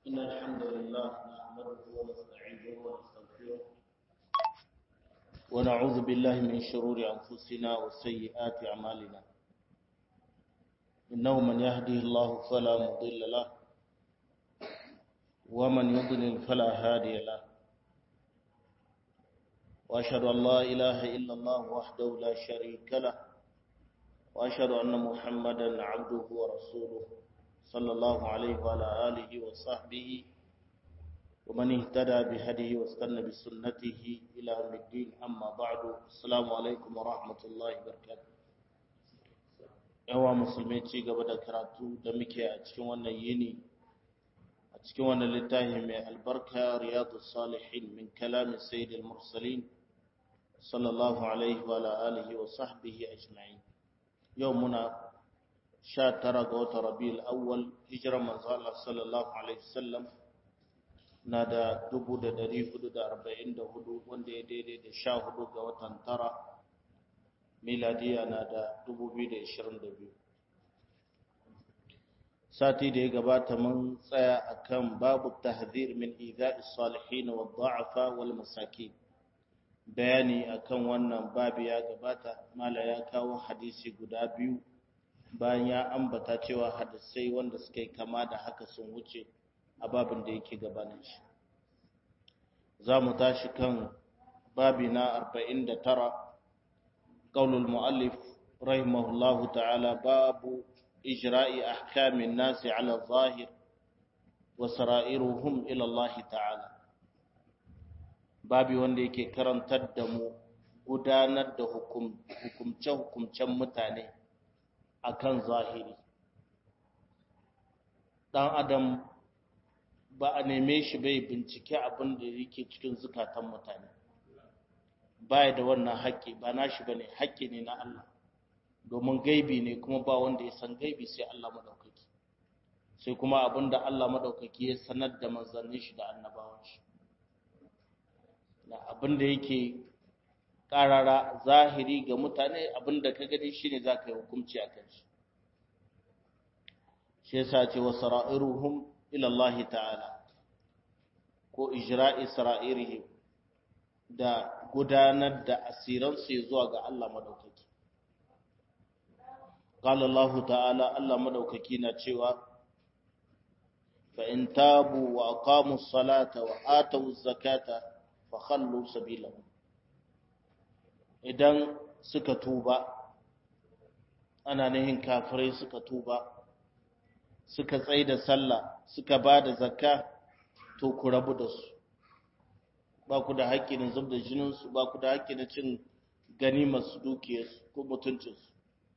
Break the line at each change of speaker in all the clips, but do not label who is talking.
إن الحمد لله نحمده ونستعينه ونستغفره ونعوذ بالله من شرور أنفسنا وسيئات أعمالنا إنه من يهده الله فلا مضل له ومن يضلل فلا هادي له وأشهد أن لا إله إلا الله وحده لا شريك له وأشهد أن محمدا عبده ورسوله صلى الله عليه وعلى آله وصحبه ومن اهتدى بهديه واستنى بسنته إلى يوم الدين أما بعد السلام عليكم ورحمة الله وبركاته yawa musulmai ci gaba da karatu da muke a cikin wannan yini a cikin wannan littafi mai albarka riyadu salihin min kalamin sayyidil mursalin sallallahu alaihi wa alihi wa sahbihi ajma'in yau muna sha tara ga watan rabiul awwal hijirar manzo Allah sallallahu alaihi wasallam na da dubu da dari hudu da arba'in da hudu wanda ya daidai da sha hudu ga watan tara miladiya na da dubu biyu da ishirin da biyu sati da ya gabata mun tsaya akan babu tahzir min idha'i salihin wa dha'afa wal masakin bayani akan wannan babu ya gabata mala ya kawo hadisi guda biyu bayan ya ambata cewa hadisai wanda suka yi kama da haka sun wuce a babin da yake gabanin shi za mu tashi kan babi na 49 qaulul muallif rahimahullahu ta'ala babu ijra'i ahkamin nasi ala zahir wa sara'iruhum ila Allah ta'ala babi wanda yake karantar da mu gudanar da hukumce-hukumcen mutane akan zahiri dan adam ba a neme shi bai bincike abin da yake cikin zukatan mutane baya da wannan haƙƙi ba nashi bane haƙƙi ne na Allah domin gaibi ne kuma ba wanda ya san gaibi sai Allah madaukaki sai kuma abin da Allah madaukaki ya sanar da manzannin shi da annabawan shi na abin da yake ƙarara zahiri ga mutane abin da ka gani shine zaka yi hukunci akan shi shi yasa ce wa sara'iruhum ila Allah ta'ala ko ijra'i sara'irihim da gudanar da asiransu zuwa ga Allah madaukaki qala Allah ta'ala Allah madaukaki na cewa fa in tabu wa aqamu salata wa atu zakata fa khallu sabilahum idan suka tuba ana nihin kafirai suka tuba suka tsaye da sallah suka ba da zakka to ku rabu da su ba ku da haƙƙi na zub da jininsu ba ku da haƙƙi na cin ganimarsu dukiyarsu ko mutuncinsu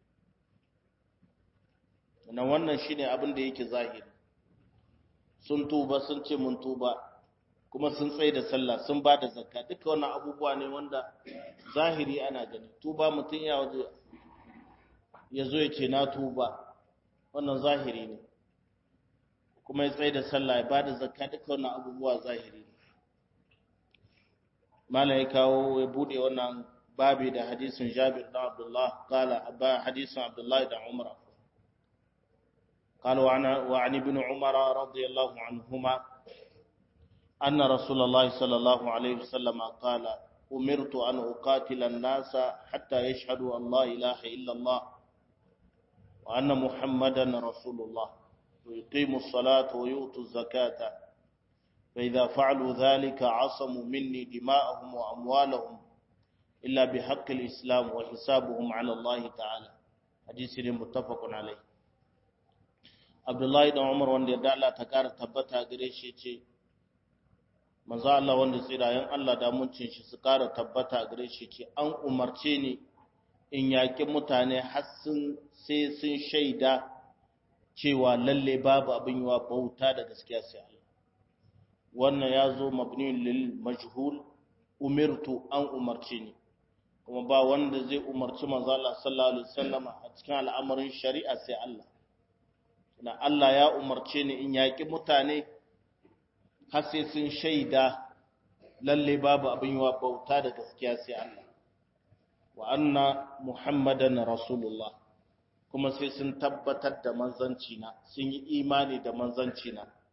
na wannan shine abin da yake zahiri sun tuba sun ce mun tuba kuma sun tsaye da sallah sun ba da zakka duka wannan abubuwa ne wanda zahiri ana gani tuba mutum ya waje ya zo ya ce na tuba wannan zahiri ne kuma ya tsaye da sallah ya bada zakka duka wannan abubuwa zahiri ne mala ya kawo ya bude wannan babi da hadisin Jabir da Abdullah qala ba hadisin Abdullah da Umar قال وعن وعن ابن عمر رضي الله عنهما أن رسول الله صلى الله عليه وسلم قال أمرت أن أقاتل الناس حتى يشهدوا أن لا إله إلا الله وأن محمدا رسول الله ويقيموا الصلاة ويؤتوا الزكاة فإذا فعلوا ذلك عصموا مني دماءهم وأموالهم إلا بحق الإسلام وحسابهم على الله تعالى حديث متفق عليه عبد الله بن عمر wanda ya dala ta kara tabbata gare shi ce manzo Allah wanda tsirayen Allah da muncin shi su kara tabbata gare shi ce an umarce ni in yaƙi mutane har sun sai sun shaida cewa lalle babu abin yiwa bauta da gaskiya sai Allah wannan ya zo mabni lil majhul umirtu an umarce ni kuma ba wanda zai umarci manzo Allah sallallahu alaihi wasallam a cikin al'amarin shari'a sai Allah na Allah ya umarce ni in yaƙi mutane har sai sun shaida lalle babu abin yiwa bauta da gaskiya sai Allah wa anna muhammadan rasulullah kuma sai sun tabbatar da manzanci na sun yi imani da manzanci na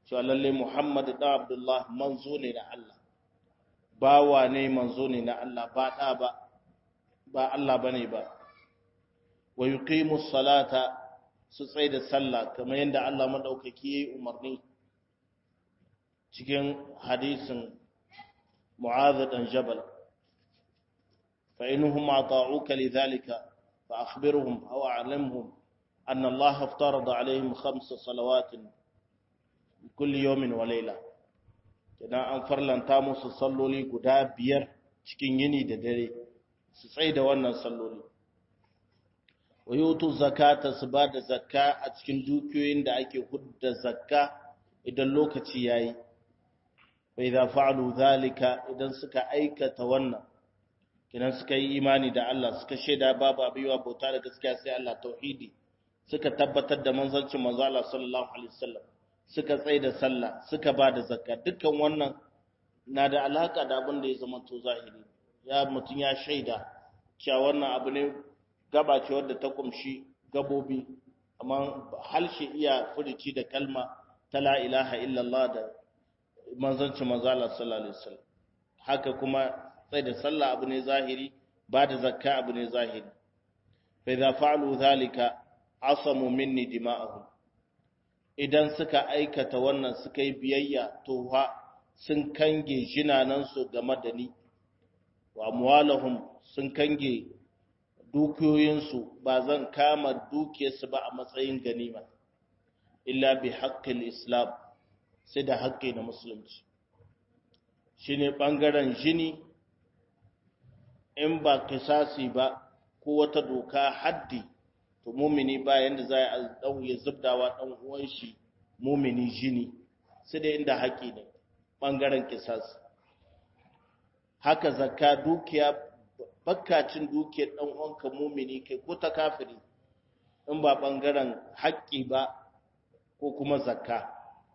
cewa lalle Muhammad da Abdullah manzo ne na Allah bawa ne manzo ne na Allah ba da ba ba Allah bane ba wa yuqimu salata su tsaye da sallah kamar yadda Allah madaukaki yayi umarni cikin hadisin Mu'adh dan Jabal fa inhum ata'uka lidhalika fa akhbirhum aw a'lamhum anna Allah aftarada alaihim khams salawat kulli yawmin wa layla idan an farlanta musu salloli guda biyar cikin yini da dare su tsaye da wannan salloli wa yutu zakata su ba da zakka a cikin dukiyoyin da ake hudda zakka idan lokaci yayi wa idza fa'alu zalika idan suka aikata wannan kidan suka yi imani da Allah suka shaida babu abiwa bauta da gaskiya sai Allah tauhidi suka tabbatar da manzancin manzo Allah sallallahu alaihi wasallam suka tsaye da sallah suka ba da zakka dukkan wannan na da alaka da abin da ya zama to zahiri ya mutun ya shaida cewa wannan abu ne gaba ce wadda ta kumshi gabobi amma halshe iya furici da kalma ta la ilaha illallah da manzanci manzala sallallahu alaihi wasallam haka kuma sai da sallah abu ne zahiri ba da zakka abu ne zahiri fa idza fa'alu zalika asamu minni dima'ahum idan suka aikata wannan suka yi biyayya to ha sun kange jinanansu game da ni wa amwalahum sun kange dukiyoyinsu ba zan kama dukiyarsu ba a matsayin ganima illa bi haƙƙin islam sai da haƙƙi na musulunci shi ne ɓangaren jini in ba kisasi ba ko wata doka haddi to mumini ba yadda za a ɗauye zubdawa ɗan uwan shi mumini jini sai da inda haƙƙi ne ɓangaren kisasi haka zakka dukiya bakkacin dukiyar ɗan uwanka mumini kai ko ta kafiri in ba ɓangaren haƙƙi ba ko kuma zakka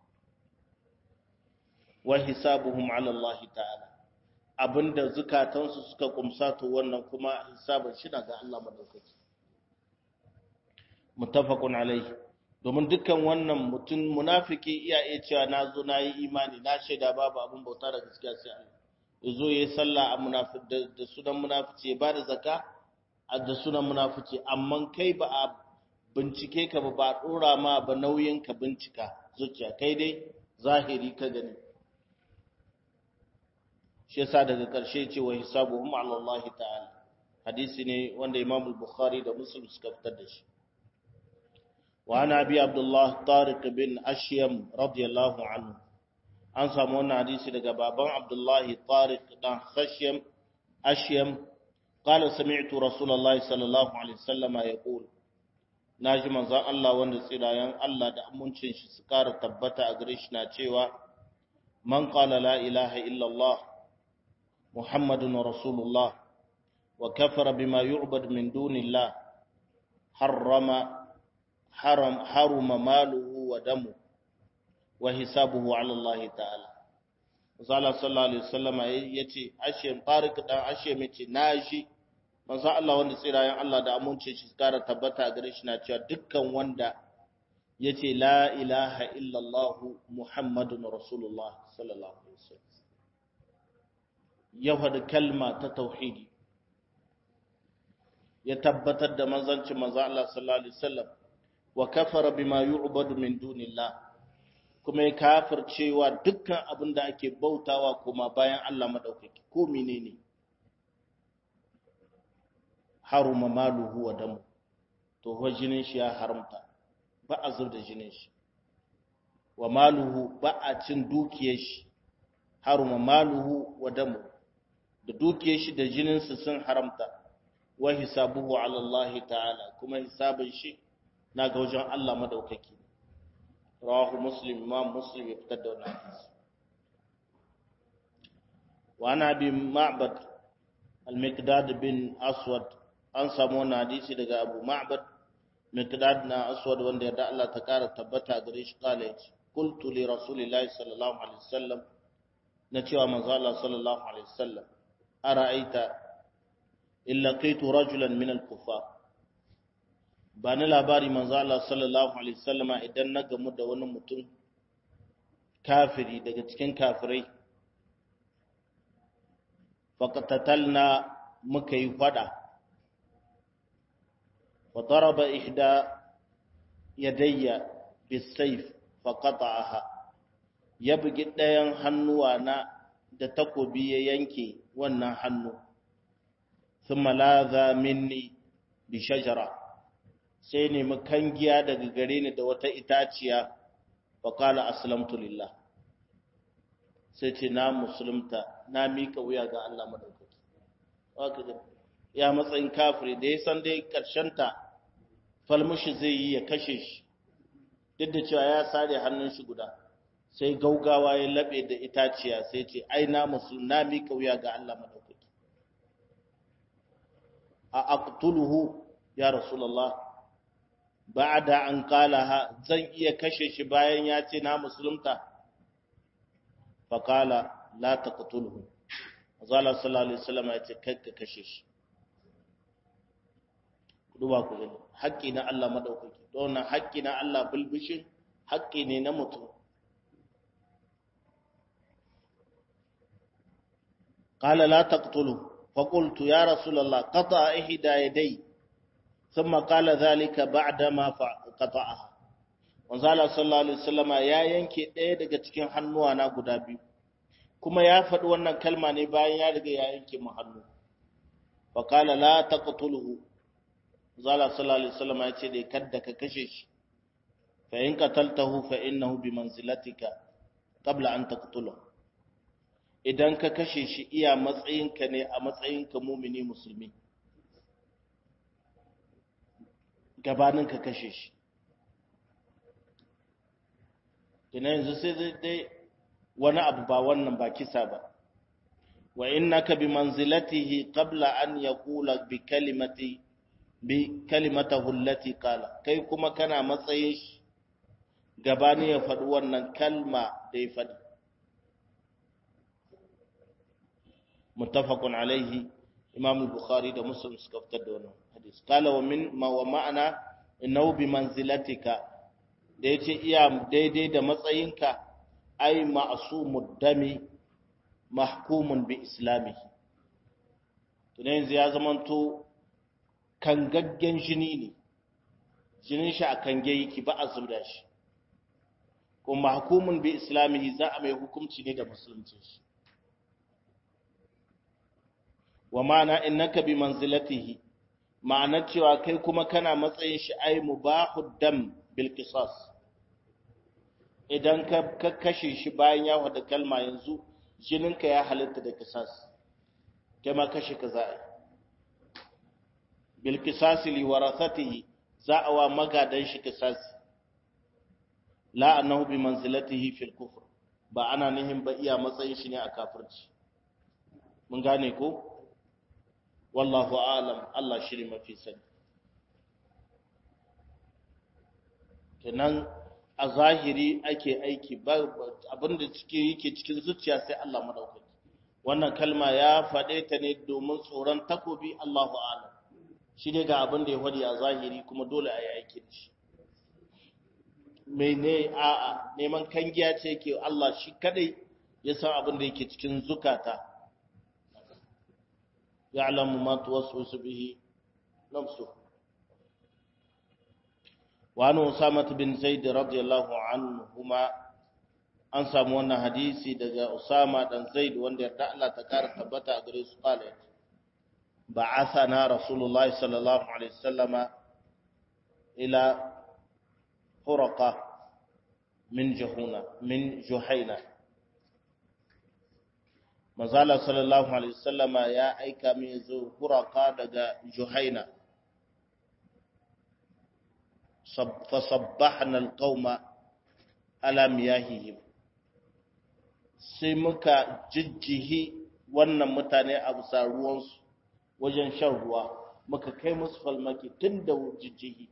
wa hisabuhum ala Allah ta'ala abinda zukatansu suka kumsa to wannan kuma hisabin shi ga Allah madaukaki muttafaqun alaihi domin dukkan wannan mutum munafiki iya iya cewa na zo na yi imani na shaida babu abin bauta da gaskiya sai Allah yazo yayi sallah a munafiq da sunan munafici ya bada zakka da sunan munafici amma kai ba a bincike ka ba ba dora ma ba nauyin ka bincika zuciya kai dai zahiri ka gani shi yasa daga ƙarshe ce wa hisabuhum ala Allah ta'ala hadisi ne wanda Imam al-Bukhari da Muslim suka fitar da shi wa ana abi Abdullah Tariq bin Ashyam radiyallahu anhu an samu wannan hadisi daga baban Abdullah Tariq dan Khashyam Ashyam قال سمعت رسول الله صلى الله عليه وسلم يقول naji manzon Allah wanda tsirayen Allah da amincin shi su kara tabbata a gare shi na cewa man qala la ilaha illa Allah muhammadun rasulullah wa kafara bima yu'bad min dunillah harrama haram haruma maluhu wa damu wa hisabuhu ala Allah ta'ala Zala sallallahu alaihi wasallam yace ashe tariq dan ashe mace naji manzo Allah wanda tsirayen Allah da amince shi kara tabbata gare shi na cewa dukkan wanda yace la ilaha illallah muhammadun rasulullah sallallahu alaihi wasallam ya faɗi kalma ta tauhidi ya tabbatar da manzancin manzo Allah sallallahu alaihi wasallam wa kafara bima yu'badu min dunillah kuma ya kafircewa dukkan abin da ake bautawa kuma bayan Allah madaukaki ko menene haruma maluhu wa damu to ho jinin shi ya haramta ba a zub da jinin shi wa maluhu ba a cin dukiyar shi haruma maluhu wa damu da dukiyar shi da jinin su sun haramta wa hisabuhu ala Allah ta'ala kuma hisabin shi na ga wajen Allah madaukaki rawahu muslim imam muslim ya fitar da wannan hadisi wa ana bi ma'bad al-miqdad bin aswad an samu wannan hadisi daga Abu Ma'bad Miqdad na Aswad wanda ya da Allah ta kara tabbata gare shi kala yace qultu li rasulillahi sallallahu alaihi wasallam na cewa manzo Allah sallallahu alaihi wasallam ara'aita illa qaitu rajulan min al-kuffar ba ni labari manzo Allah sallallahu alaihi wasallam idan na gamu da wani mutum kafiri daga cikin kafirai faqatatalna muka yi fada wa daraba ihda yadayya bisayf faqata'aha ya bugi ɗayan hannuwa na da takobi ya yanke wannan hannu thumma laza minni bi shajara sai nemi kangiya daga gare ni da wata itaciya wa qala aslamtu lillah sai ce na musulunta na mika wuya ga Allah madaukaki haka ya matsayin kafiri da ya san dai ta falmushi zai yi ya kashe shi duk da cewa ya sare hannun shi guda sai gaugawa ya labe da itaciya sai ce ai na musulun na mika wuya ga Allah madaukaki a aqtuluhu ya rasulullah ba'da an qalaha zan iya kashe shi bayan ya ce na musulunta faqala la taqtuluhu azala sallallahu alaihi wasallam ya ce kai ka kashe shi duba ku gani haƙƙi na Allah madaukaki don haƙƙi na Allah bulbushin haƙƙi ne na mutum qala la taqtulu fa qultu ya rasulullah qata ihda yaday thumma qala dhalika ba'da ma qata'aha wanzala sallallahu alaihi wasallama ya yanke ɗaya daga cikin hannuwa na guda biyu kuma ya faɗi wannan kalma ne bayan ya riga ya yanke mu hannu fa qala la taqtuluhu zala sallallahu alaihi wasallam ya ce dai kadda ka kashe shi fa in qataltahu fa innahu bi manzilatika qabla an taqtulahu idan ka kashe shi iya matsayinka ne a matsayinka mumini musulmi gabanin ka kashe shi ina yanzu sai dai wani abu ba wannan ba kisa ba wa innaka bi manzilatihi qabla an yaqula bi kalimati bi kalimatahu allati qala kai kuma kana matsayin shi gabani ya faɗi wannan kalma da ya faɗi muttafaqun alaihi imam al-bukhari da muslim suka fitar da wannan hadis qala wa min ma wa ma'ana innahu bi manzilatika da yace iya daidai da matsayinka ai ma'sumud dami mahkumun bi islamihi tunan yanzu ya zamanto kangaggen jini ne jinin shi a kange yake ba a zubda shi kuma hukumun bi islamihi za a mai hukunci ne da musulunci shi wa ma'ana innaka bi manzilatihi ma'ana cewa kai kuma kana matsayin shi ai mubahud dam bil qisas idan ka ka kashe shi bayan ya wada kalma yanzu jininka ya halitta da qisas kai ma kashe ka za'a bilkisasi liwarathatihi za a wa magadan shi kisasi la annahu bi manzilatihi fil kufr ba ana nihin ba iya matsayin shi ne a kafirci mun gane ko wallahu a'lam Allah shiri mafi sani kenan a zahiri ake aiki ba abinda cike yake cikin zuciya sai Allah madaukaki wannan kalma ya faɗe ta ne domin tsoron takobi Allahu a'lam shi ne ga abin da ya wadi a zahiri kuma dole a yi aiki da shi mai ne a'a neman kangiya ce ke Allah shi kadai ya san abin da yake cikin zukata ya alamu ma tuwaswisu bihi nafsu wa an usama bin zaid radiyallahu anhuma an samu wannan hadisi daga usama dan zaid wanda yarda Allah ta kara tabbata a gare su qala بعثنا رسول الله صلى الله عليه وسلم إلى فرقة من جهونة من جهينة مازال صلى الله عليه وسلم يا أيكا من فرقة دقى جهينة فصبحنا القوم على مياههم sai muka jijjihi wannan mutane a bisa ruwansu wajen shan ruwa muka kai musu falmaki tun da jijjihi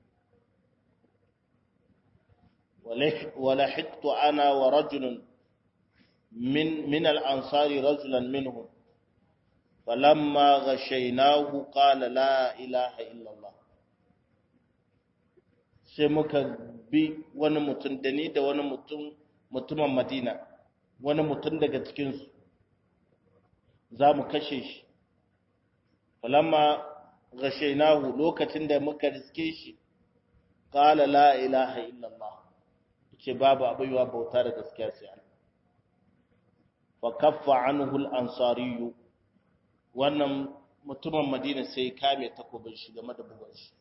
wala hittu ana wa rajulun min min al-ansari rajulan minhum falamma ghashaynahu qala la ilaha illa Allah sai muka bi wani mutum da ni da wani mutum mutumin madina wani mutum daga cikinsu za mu kashe shi falamma gashainahu lokacin da muka riske shi qala la ilaha illallah ce babu abaiwa bauta da gaskiya sai Allah fa kaffa anhu al-ansari wannan mutumin Madina sai kame takobin shi game da bugun shi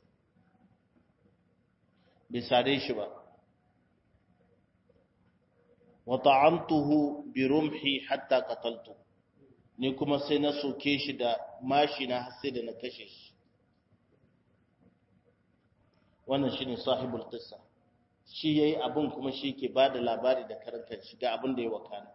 bai sare shi ba wa ta'amtuhu bi rumhi hatta qataltu ni kuma sai na soke shi da mashi na har sai da na kashe shi wannan shine sahibul qissa shi yayi abun kuma shi ke bada labari da karanta shi ga abin da ya wakana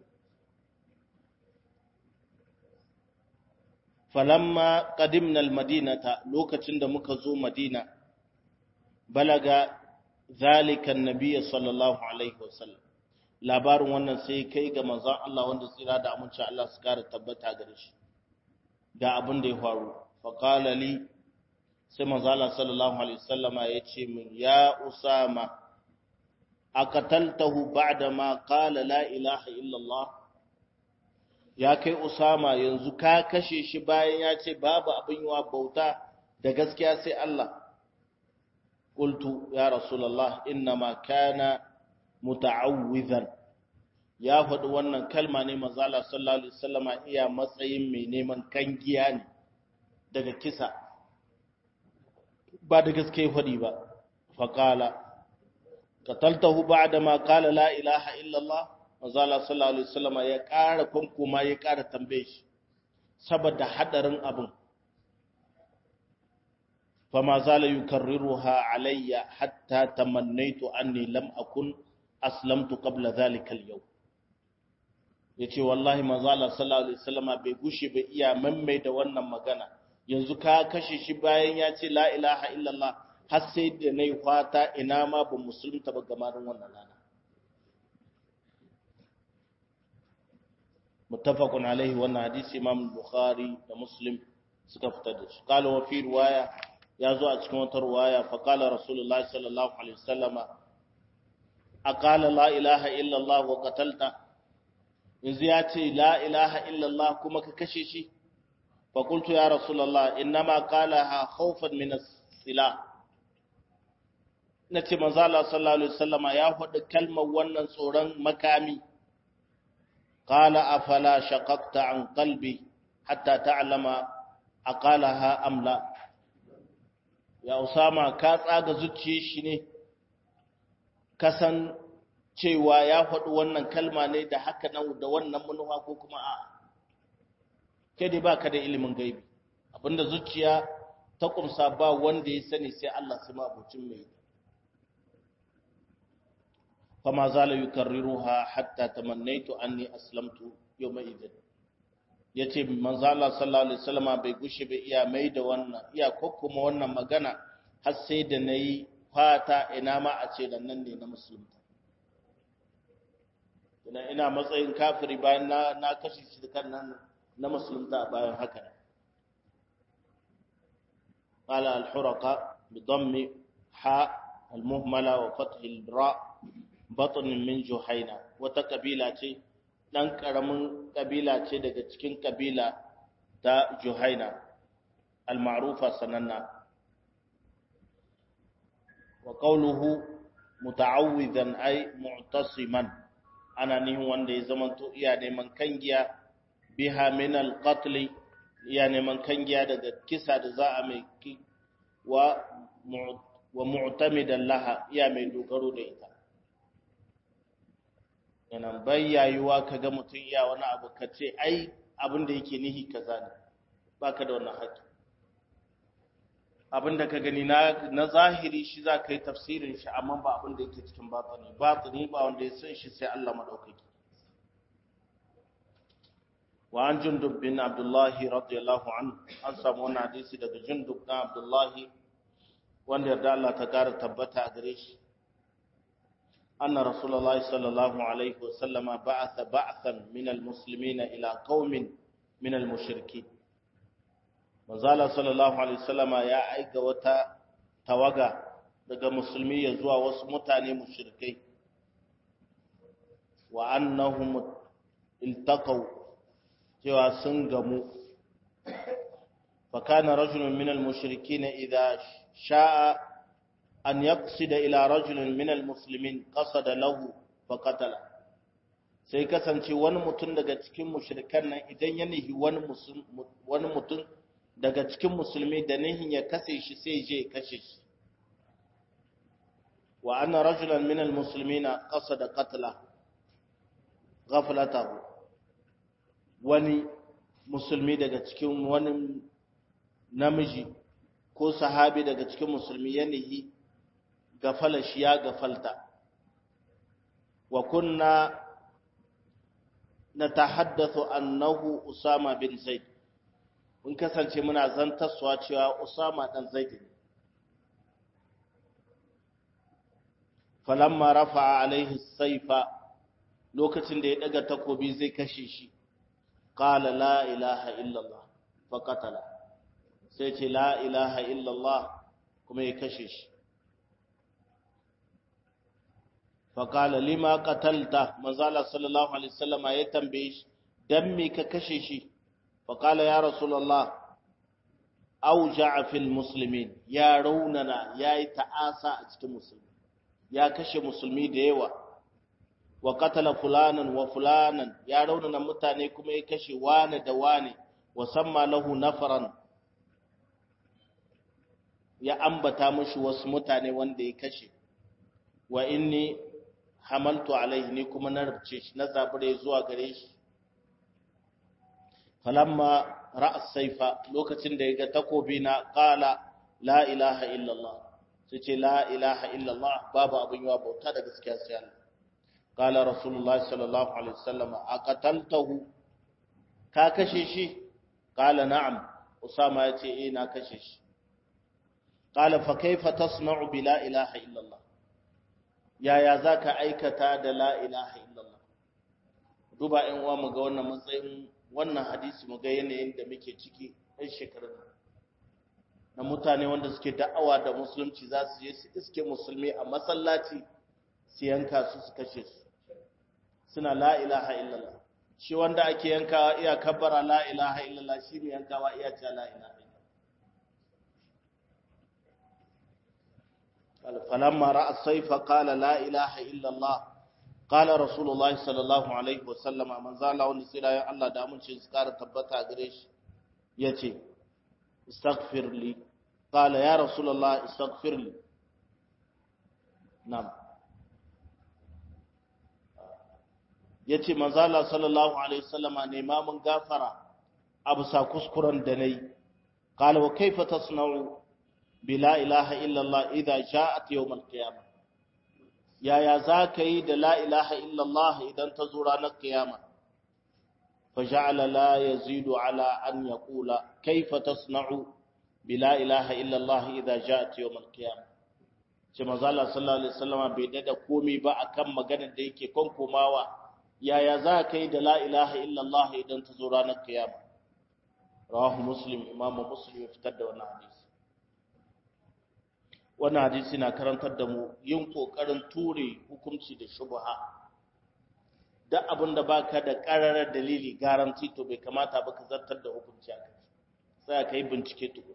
falamma qadimna almadinata lokacin da muka zo madina balaga zalika annabiy sallallahu alaihi wasallam labarin wannan sai kai ga manzon Allah wanda tsira da aminci Allah su kare tabbata gare shi ga abin da ya faru fa qala li sai manzon Allah sallallahu alaihi wasallama ya ce min ya usama aqataltahu ba'da ma qala la ilaha illa Allah ya kai usama yanzu ka kashe shi bayan ya ce babu abin yiwa bauta da gaskiya sai Allah qultu ya rasulullah inma kana muta'awwizan ya faɗi wannan kalma ne manzala sallallahu alaihi wasallama iya matsayin mai neman kangiya ne daga kisa ba da gaske faɗi ba faqala qataltahu ba'da ma qala la ilaha illa Allah manzala sallallahu alaihi wasallama ya ƙara kunkuma ya ƙara tambaye shi saboda hadarin abin fama zala yukarriruha alayya hatta tamannaitu anni lam akun aslamtu qabla dhalika al-yawm yace wallahi manzo Allah sallallahu alaihi wasallama bai gushe ba iya mammai da wannan magana yanzu ka kashe shi bayan ya ce la ilaha illallah har sai da nayi fata ina ma ba musulunta ba gamarin wannan rana muttafaqun alaihi wannan hadisi imam bukhari da muslim suka fitar da shi qala wa fi riwaya ya zo a cikin wata riwaya fa qala rasulullahi sallallahu alaihi wasallama aqala la ilaha illallah wa qatalta yanzu ya ce la ilaha illallah kuma ka kashe shi fa qultu ya rasulullah innama qalaha khawfan min as-sila nace manzo Allah sallallahu alaihi wasallama ya faɗi kalmar wannan tsoron makami qala afala shaqaqta an qalbi hatta ta'lama aqalaha am la ya usama ka tsaga zuciyar shi ne kasan cewa ya faɗi wannan kalma ne da haka nan da wannan manufa ko kuma a kai dai baka da ilimin gaibi abinda zuciya ta kumsa ba wanda ya sani sai Allah sai mabucin mai fama zala yukarriruha hatta tamannaitu anni aslamtu yawma idin yace manzo Allah sallallahu alaihi wasallam bai gushe bai iya mai da wannan iya kokkuma wannan magana har sai da nayi fata ina ma a ce da nan ne na musulunta ina ina matsayin kafiri bayan na na kashe shi da kan nan na musulunta bayan haka قال الحرقة بضم حاء المهملة وفتح الراء بطن من جهينة وتقبيلة dan karamin kabila ce daga cikin kabila ta Juhaina al-ma'rufa sananna wa qawluhu muta'awwidan ay mu'tasiman ana nihin wanda ya zamanto iya neman kangiya biha min al-qatl iya neman kangiya daga kisa da za a mai wa wa mu'tamidan laha iya mai dogaro da ita yana bayyayuwa kaga mutum iya wani abu kace ai abin da yake nihi kaza ne baka da wannan haƙƙi abin da ka gani na na zahiri shi za ka yi tafsirin shi amma ba abin da yake cikin batini batini ba wanda ya san shi sai Allah madaukaki wa an jundub bin abdullahi radiyallahu anhu an samu wani hadisi daga jundub na abdullahi wanda yarda Allah ta kara tabbata a gare shi anna rasulullahi sallallahu alaihi wa sallama ba'atha ba'than min almuslimina ila qaumin min almushrikin manzala sallallahu alaihi wasallama ya aika wata tawaga daga musulmi ya zuwa wasu mutane mushrikai wa annahum iltaqaw cewa sun gamu fa kana rajulun min al-mushrikeen idha sha'a an yaqsida ila rajulin min al-muslimin qasada lahu fa qatala sai kasance wani mutum daga cikin mushrikan nan idan ya nihi wani wani mutum daga cikin musulmi da nihin ya kashe shi sai je kashe shi wa anna rajulan min almuslimina qasada qatla ghaflatahu wani musulmi daga cikin wani namiji ko sahabi daga cikin musulmi ya nihi gafala shi ya gafalta wa kunna natahaddathu annahu usama bin zaid mun kasance muna zantarsuwa cewa usama dan zaid ne falamma rafa'a alaihi saifa lokacin da ya daga takobi zai kashe shi qala la ilaha illallah fa qatala sai ce la ilaha illallah kuma ya kashe shi fa qala lima qatalta manzala sallallahu alaihi wasallama ya tambaye shi dan me ka kashe shi fa qala ya rasulullah auja'a fil muslimin ya raunana yayi ta'asa a cikin musulmi ya kashe musulmi da yawa wa qatala fulanan wa fulanan ya raunana mutane kuma ya kashe wane da wane wa samma lahu nafaran ya ambata mushi wasu mutane wanda ya kashe wa inni hamaltu alaihi ni kuma na rubuce shi na zabure zuwa gare shi falamma ra'a saifa lokacin da ya ga takobi na qala la ilaha illallah sai ce la ilaha illallah babu abin yawa bauta da gaskiya sai Allah qala rasulullahi sallallahu alaihi wasallam aqataltahu ka kashe shi qala na'am usama ya ce eh na kashe shi qala fa kaifa tasna'u bi la ilaha illallah yaya zaka aikata da la ilaha illallah duba ɗan uwa mu ga wannan matsayin wannan hadisi mu ga yanayin da muke ciki ɗan shekarun na mutane wanda suke da'awa da musulunci za su je su iske musulmi a masallaci su yanka su su kashe su suna la ilaha illallah shi wanda ake yankawa iya kabbara la ilaha illallah shi ne yankawa iya ce la ilaha illallah falamma ra'a sayfa qala la ilaha illallah qala rasulullahi sallallahu alaihi wasallam manzo Allah wanda sai da Allah da mun ce su kara tabbata gare shi yace استغفر لي قال يا رسول الله استغفر لي نعم yace manzo Allah sallallahu alaihi wasallama ne ma mun gafara abu sa kuskuren da nayi qala wa kayfa tasna'u bi la ilaha illa Allah idha ja'at yawm al-qiyamah yaya zaka yi da la ilaha illa Allah idan ta zo ranar kiyama فجعل لا يزيد على أن يقول كيف تصنع بلا إله إلا الله إذا جاءت يوم القيامة كما قال صلى الله عليه وسلم بيدد قومي با أكم مغانا ديكي كون كوماوا يا يا ذاكي لا إله إلا الله إذا تزوران القيامة رواه مسلم إمام مسلم يفتد وانا حديث wannan hadisi na karantar da mu yin kokarin ture hukunci da shubha duk abin da ba ka da ƙararar dalili garanti to bai kamata ba ka zartar da hukunci a kai sai ka yi bincike tuku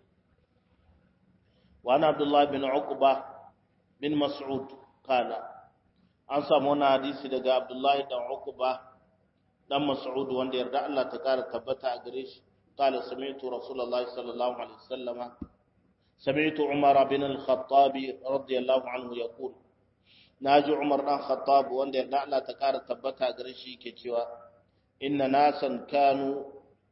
wani abdullahi bin uqba bin mas'ud kala an samu wani hadisi daga abdullahi dan uqba dan mas'ud wanda yarda Allah ta ƙara tabbata a gare shi kala sami'tu rasulullahi sallallahu alaihi wasallama sami'tu umar bin al-khattab radiyallahu anhu yaqul na ji Umar ɗan Khattab wanda yarda Allah ta ƙara tabbata gare shi ke cewa inna nasan kanu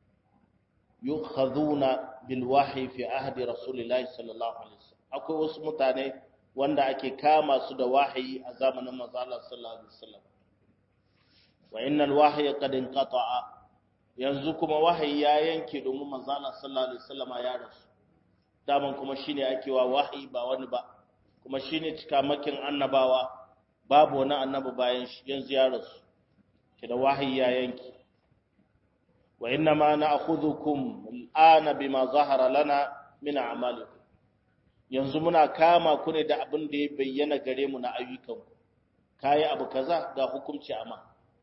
yukhadhuna bil wahyi fi ahdi rasulillahi sallallahu alaihi wasallam akwai wasu mutane wanda ake kama su da wahayi a zamanin manzo Allah sallallahu alaihi wasallam wa innal wahya qad inqata'a yanzu kuma wahayi ya yanke domin manzo Allah sallallahu alaihi wasallam ya rasu daman kuma shine ake wa wahayi ba wani ba kuma shine cikamakin annabawa babu wani annabi bayan shi yanzu ya rasu kida wahayi ya yanki wa inna ma na'khudhukum al'ana bima zahara lana min a'malikum yanzu muna kama ku ne da abin da ya bayyana gare mu na ayyukan kai abu kaza ga hukunci amma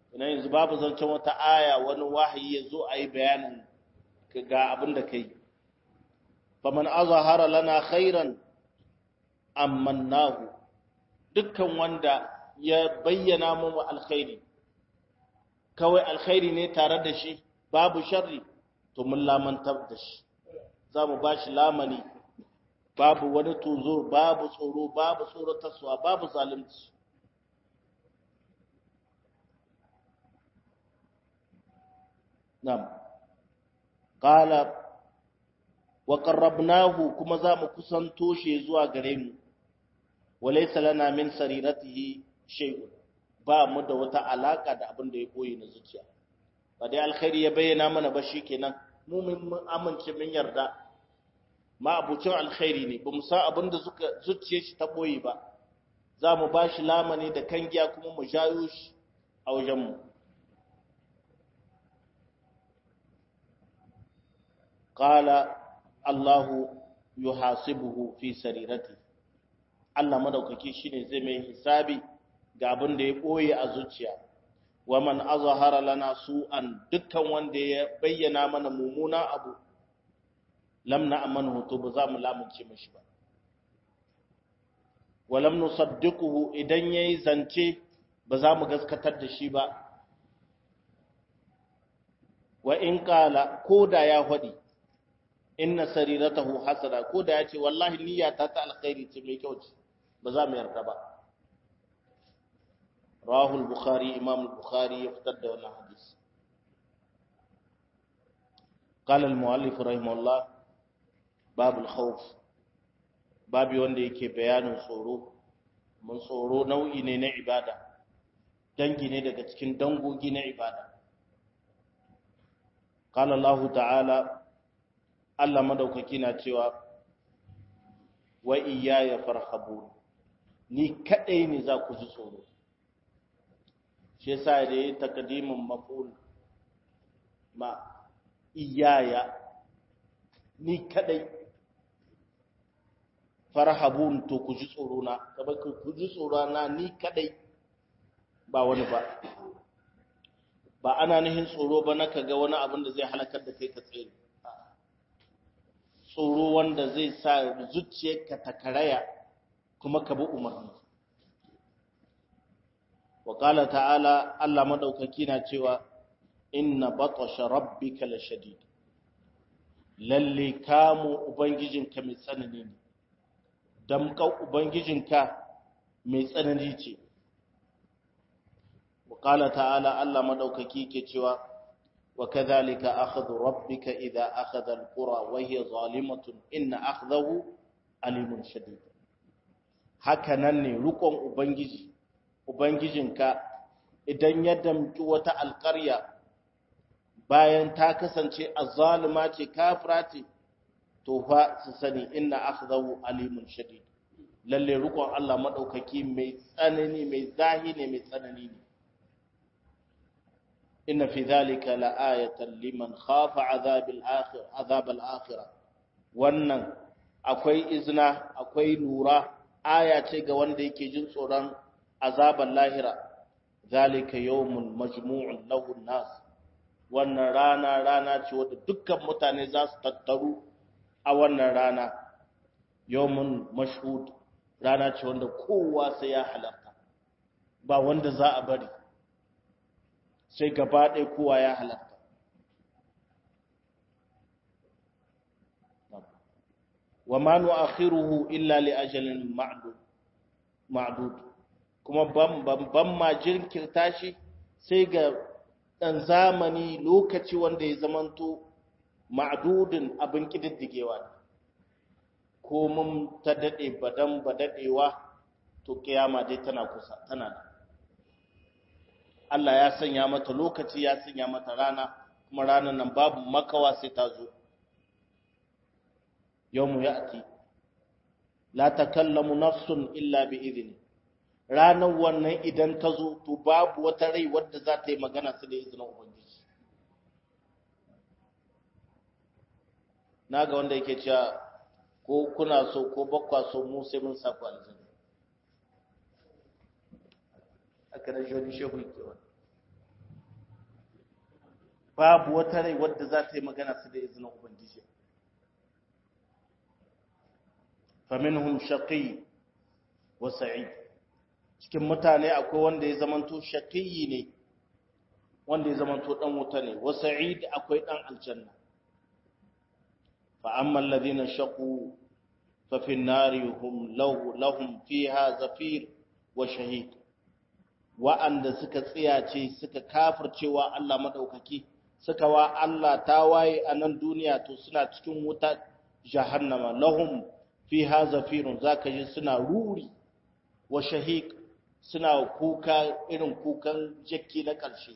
ina yanzu babu zancen wata aya wani wahayi ya zo a yi bayanin ga abin da kai faman azahara lana khairan ammannahu dukkan wanda ya bayyana mu alkhairi kawai alkhairi ne tare da shi babu sharri to mun lamantar da shi za mu ba shi lamani babu wani tuzo babu tsoro babu tsoratarsuwa babu zalunci nam qala wa qarrabnahu kuma za mu kusanto shi zuwa gare mu walaysa lana min sariratihi shay'un ba mu da wata alaka da abin da ya koyi na zuciya ba dai alkhairi ya bayyana mana ba shikenan mu mun amince mun yarda ma abucin alkhairi ne ba mu san abin da zuciya shi ta boye ba za mu ba shi lamani da kangiya kuma mu jayo shi a wajenmu qala Allahu yuhasibuhu fi sarirati Allah madaukaki shine zai mai hisabi ga abin da ya boye a zuciya wa man azhara lana su'an dukkan wanda ya bayyana mana mumuna abu lam na'manhu to ba za mu lamunce mishi ba wa lam nusaddiquhu idan yayi zance ba za mu gaskatar da shi ba wa in qala koda ya fadi inna sariratahu hasana koda ya ce wallahi niyyata ta alkhairi ce mai kyau ce ba za mu yarda ba rawahu al-bukhari imam al-bukhari ya fitar da wannan hadisi قال المؤلف رحمه الله باب الخوف babi wanda yake bayanin tsoro mun tsoro nau'i ne na ibada dangi ne daga cikin dangogi na ibada qala Allah ta'ala Allah madaukaki na cewa wa iyaya farhabun ni kadai ne za ku ji tsoro shi yasa da yi takadimin maf'ul ma iyaya ni kadai farhabun to ku ji tsoro na kamar ku ji tsoro na ni kadai ba wani ba ba ana nihin tsoro ba na kaga wani abin da zai halakar da kai ka tsere tsoro wanda zai sa zuciyarka ta karaya kuma ka bi umarni wa qala ta'ala Allah madaukaki na cewa inna batasha rabbika lashadid lalle kamu ubangijinka mai tsanani ne damkan ubangijinka mai tsanani ce wa qala ta'ala Allah madaukaki ke cewa wa kadhalika akhdhu rabbika idha akhadha alqura wa hiya zalimatun inna akhdahu alimun shadid haka nan ne rukon ubangiji ubangijinka idan ya damki wata alƙarya bayan ta kasance azzalima ce kafira ce to fa su sani inna akhdahu alimun shadid lalle rukun Allah madaukaki mai tsanani mai zahiri mai tsanani ne inna fi dhalika la'ayatan liman khafa azabil akhir azabal akhirah wannan akwai izna akwai lura aya ce ga wanda yake jin tsoron azaban lahira zalika yawmun majmu'un lahu nas wannan rana rana ce wadda dukkan mutane za su tattaru a wannan rana yawmun mashhud rana ce wanda kowa sai ya halarta ba wanda za a bari sai gaba ɗaya kowa ya halarta wa ma nu'akhiruhu illa li ajalin ma'dud ma'dud kuma ban ban ma jinkirta shi sai ga dan zamani lokaci wanda ya zamanto ma'dudin abin kididdigewa ko mun ta dade badan badadewa to kiyama dai tana kusa tana da Allah ya sanya mata lokaci ya sanya mata rana kuma ranar nan babu makawa sai ta zo yawmu ya'ti la takallamu nafsun illa bi idni ranar wannan idan ta zo to babu wata rai wadda za ta yi magana su da izinin ubangiji naga wanda yake cewa ko kuna so ko bakwa so mu sai mun saku aljanna aka da joni shehu yake wani babu wata rai wadda za ta yi magana su da izinin ubangiji faminhum shaqi wa sa'id cikin mutane akwai wanda ya zamanto shaqiyi ne wanda ya zamanto dan wuta ne wa sa'id akwai dan aljanna fa amma alladhina shaqu fa fi an-nari hum lahum fiha zafir wa shahid wa'anda suka tsiyace suka kafircewa Allah madaukaki suka wa Allah tawaye a nan duniya to suna cikin wuta jahannama lahum fiha zafirun zaka ji suna ruri wa shahiq suna kuka irin kukan jakki na ƙarshe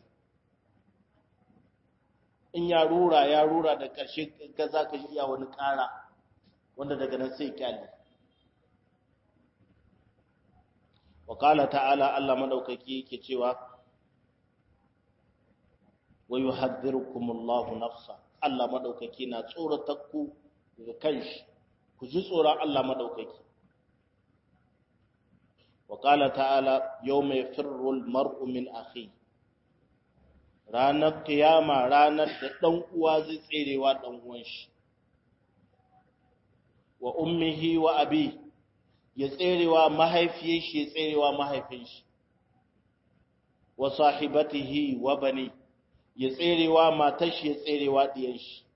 in ya rura ya rura da ƙarshe ga zaka ji iya wani ƙara wanda daga nan sai kyale wa qala ta'ala Allah madaukaki yake cewa wa yuhadhdhirukumullahu nafsa Allah madaukaki na tsoratar ku daga kanshi ku ji tsoron Allah madaukaki wa qala ta'ala yawma yafirru almar'u min akhi ranar kiyama ranar da dan uwa zai tserewa dan uwan shi wa ummihi wa abi ya tserewa mahaifiyar shi ya tserewa mahaifin shi wa sahibatihi wa bani ya tserewa matar shi ya tserewa diyan shi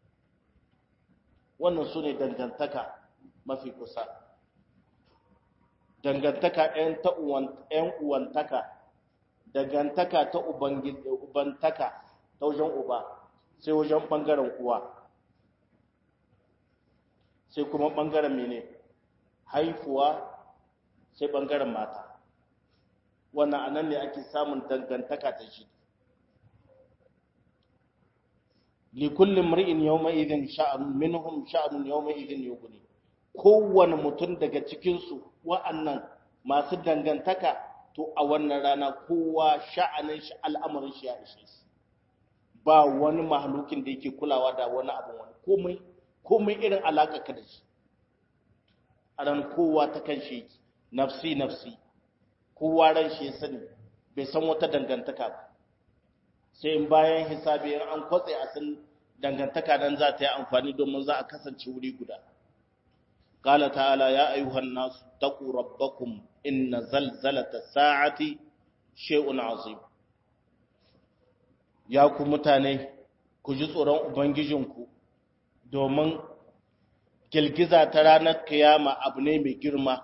wannan su ne dangantaka mafi kusa dangantaka ‘yan uwantaka dangantaka ta ubantaka ta wajen uba sai wajen ɓangaren uwa sai kuma ɓangaren mene haifuwa sai ɓangaren mata wannan anan ne ake samun dangantaka ta shi likulli mri'in yawma idhin sha'anun minhum sha'anun yawma idhin yughni kowanne mutum daga cikin su wa'annan masu dangantaka to a wannan rana kowa sha'anin shi al'amarin shi ya ishe shi ba wani mahalukin da yake kulawa da wani abu wani komai komai irin alaka ka da shi a ran kowa ta kan shi nafsi nafsi kowa ran shi ya sani bai san wata dangantaka ba sai in bayan hisabi in an kwatse a san dangantaka nan za ta yi amfani domin za a kasance wuri guda qala ta'ala ya ayyuhan nas taqu rabbakum inna zalzalata sa'ati shay'un azim ya ku mutane ku ji tsoron ubangijinku domin girgiza ta ranar kiyama abu ne mai girma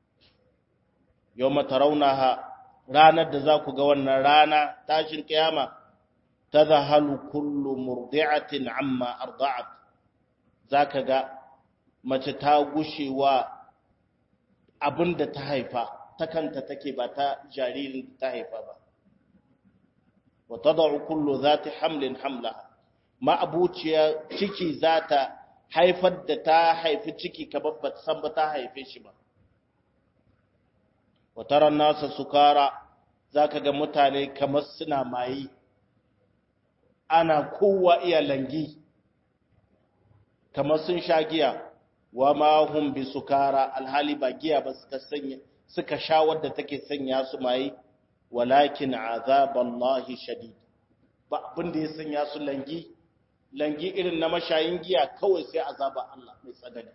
yawma tarawnaha ranar da za ku ga wannan rana tashin kiyama tadhahalu kullu murdi'atin amma arda'at zaka ga mace ta gushewa abinda ta haifa ta kanta take ba ta jaririn da ta haifa ba wa tad'u kullu zati hamlin hamlaha ma abuciya ciki zata haifar da ta haifi ciki kamar ba san ba ta haife shi ba wa tara nasa sukara zaka ga mutane kamar suna mayi ana kowa iya langi kamar sun sha giya wa ma hum bi sukara alhali ba giya ba suka sanya suka sha wadda take sanya su mai walakin azaballahi shadid ba abin da ya sanya su langi langi irin na mashayin giya kawai sai azaba Allah mai tsanani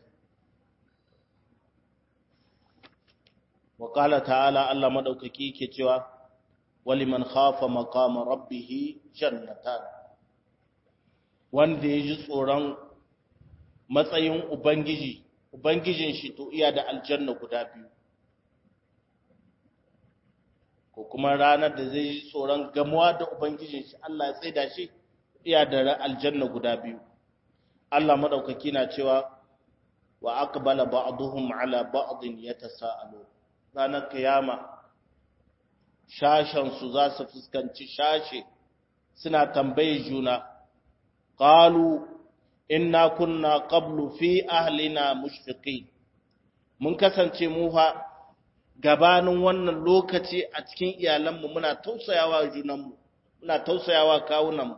wa qala ta'ala Allah madaukaki yake cewa waliman khafa maqama rabbih jannatan wanda ya ji tsoron matsayin Ubangiji, Ubangijin shi to iya da aljanna guda biyu, ko kuma ranar da zai ji tsoron gamuwa da Ubangijin shi Allah ya tsaida shi iya da aljanna guda biyu. Allah maɗaukaki na cewa wa aqbala ba'duhum ala ba'din yatasaalu ranar kiyama shashen su za su fuskanci shashe suna tambaye juna qalu inna kunna qablu fi ahlina mushfiqin mun kasance mu fa gabanin wannan lokaci a cikin iyalanmu muna tausayawa junanmu muna tausayawa kawunanmu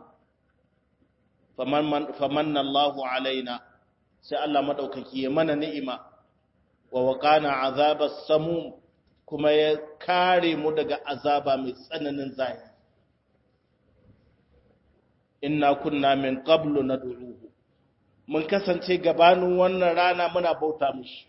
faman famanna Allahu alaina sai Allah madaukaki ya mana ni'ima wa waqana azabas samum kuma ya kare mu daga azaba mai tsananin zahiri inna kunna min qablu nad'uhu mun kasance gabanin wannan rana muna bauta mishi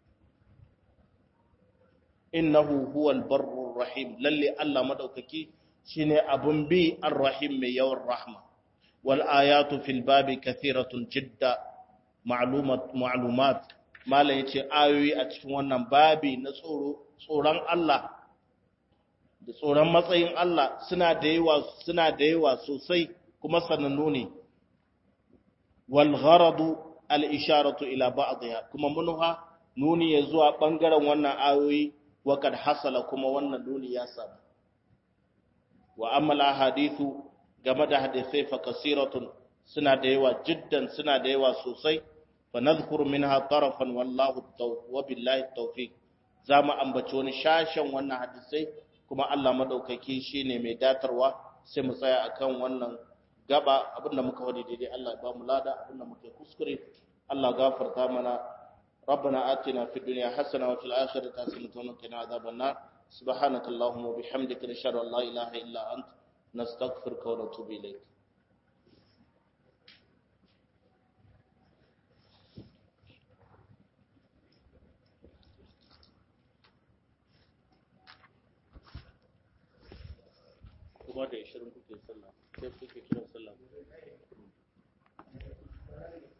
innahu huwal barrur rahim lalle Allah madaukaki shine abun bi arrahim mai yawan rahma wal ayatu fil babi kathiratun jidda ma'lumat ma'lumat malam yace ayoyi a cikin wannan babi na tsoro tsoron Allah da tsoron matsayin Allah suna da yawa suna da yawa sosai kuma sanannu ne wal gharadu al isharatu ila ba'dha kuma munha nuni ya zuwa bangaren wannan ayoyi wa kad hasala kuma wannan nuni ya samu wa amma al hadithu game da hadisai fa kasiratun suna da yawa jiddan suna da yawa sosai fa nadhkuru minha tarafan wallahu wa billahi tawfiq zamu ambaci wani shashen wannan hadisai kuma Allah madaukaki shine mai datarwa sai mu tsaya akan wannan gaba abinda muka wadi daidai Allah ya ba mu lada abinda muka kuskure Allah gafarta mana ربنا آتنا في الدنيا حسنة وفي الآخرة حسنة وقنا عذاب النار سبحانك اللهم وبحمدك نشهد أن لا إله إلا أنت نستغفرك ونتوب إليك kuma da 20 kuke sallah sai kuke kiran sallah